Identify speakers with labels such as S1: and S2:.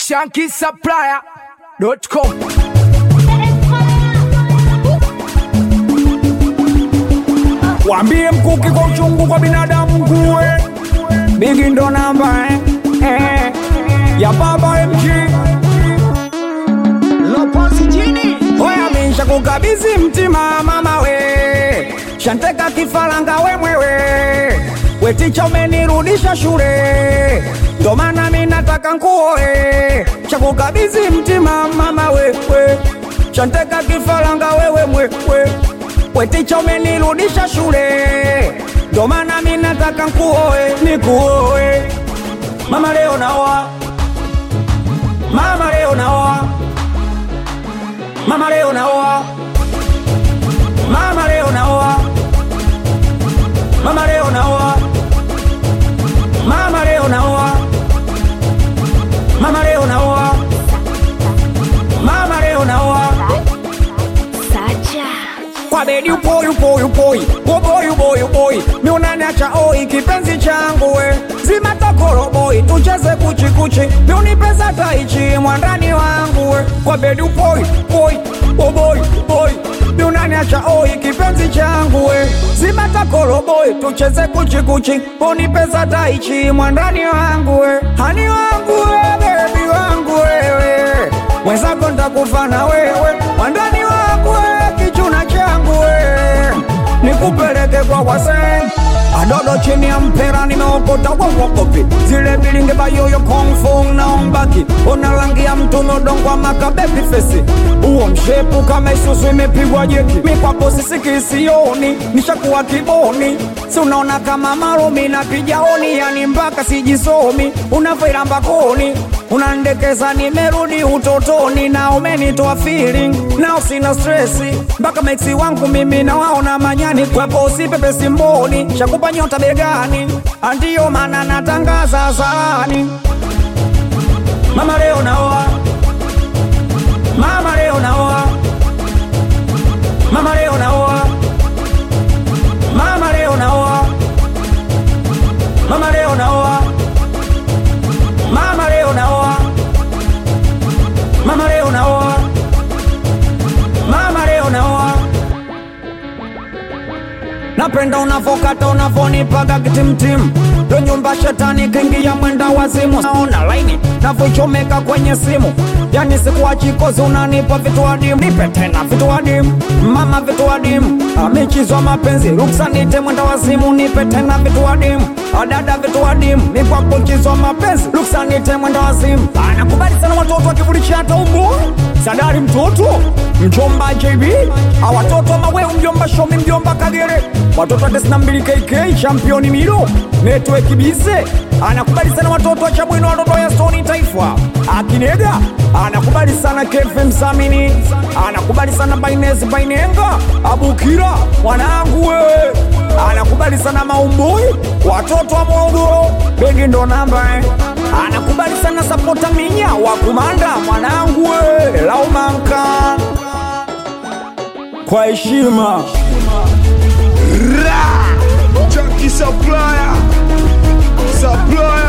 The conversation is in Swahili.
S1: shankisupplier.com
S2: Wambie mkuki kwa uchungu kwa binadamu nguwe Bigi ndo namba eh, eh, ya baba MG
S1: Lopozi jini
S2: Oya misha kukabizi mtima mama we Shanteka kifaranga we mwewe We ticha umenirudisha shule Ndo maana mi nataka nkuoe Shakukabizi mtima mama we, we Shanteka kifaranga wewe mwewe We ticha umenirudisha shule Ndo maana mi nataka nkuoe Nikuoe Mama leo naoa Mama leo naoa Mama leo naoa Mama leo naoa Mama leo naoa Mama leo naoa Mama leo naoa Mama leo naoa
S3: Sacha.
S2: kwa bedi upoi upoi upoi uboi uboi uboi miunaniacha oi kipenzi changu we zima takoroboi tucheze kuchikuchi miunipesa taichi mwandani wangu we kwa bedi upoi upoi uboi uboi miunaniacha oi kipenzi changu we zima takoroboi tucheze kuchikuchi unipesa taichi mwandani wangu we hani wangu we bebi wangu wewe mwenzako ntakufa na wewe mwandani wangu we kichuna changu we nikupeleke kwa wase adodo chini ya mpera nimeokota wawokopi zile bilinge bayoyo kongfu naombaki una rangi ya mtuno dongwa makabebi fesi uo mshepu kama isusu imepigwa jeki mikwapo sisikisioni nishakuwa kiboni si unaona kama marumi na pijaoni yani mpaka sijisomi unavoiramba koni unandekeza nimerudi utotoni na umenitoa feeling nao sina stresi mpaka meksi wangu mimi na waona manyani kwapo usipepe simboni shakupa nyota begani andiyo maana natangaza sahani mama leo naoa mama leo naoa mama leo naoa mama leo naoa mama leo naoa mama leo naoa mama leo naoa mama leo naoa napenda unavokata unavonipaga kitimtim ndo nyumba shetani kingia mwenda wazimu naona laini navochomeka kwenye simu yani sikuwa chikozi unanipa vitu adimu nipe tena vitu adimu mama vitu adimu amechizwa mapenzi ruksa nite mwenda wazimu nipe tena vitu adimu adada vitu adimu mikwa kuchizwa mapenzi ruksa nite mwenda wazimu anakubali sana watoto akivulisha hata umbu sadari mtoto mjomba JB awatoto maweu mjomba shomi mjomba kagere watoto wa tisini na mbili KK championi milo network bize anakubali sana watoto wa Chamwino watoto ya Stoni Taifa akinega anakubali sana Kefe Msamini anakubali sana Bainesi Bainenga Abukira mwanangu wewe anakubali sana Maumbui watoto wa Morogoro begi ndo namba eh. anakubali sana Sapota Minya wa Kumanda mwanangu wewe Laumanka kwa heshima
S1: Junkie supplier Supplier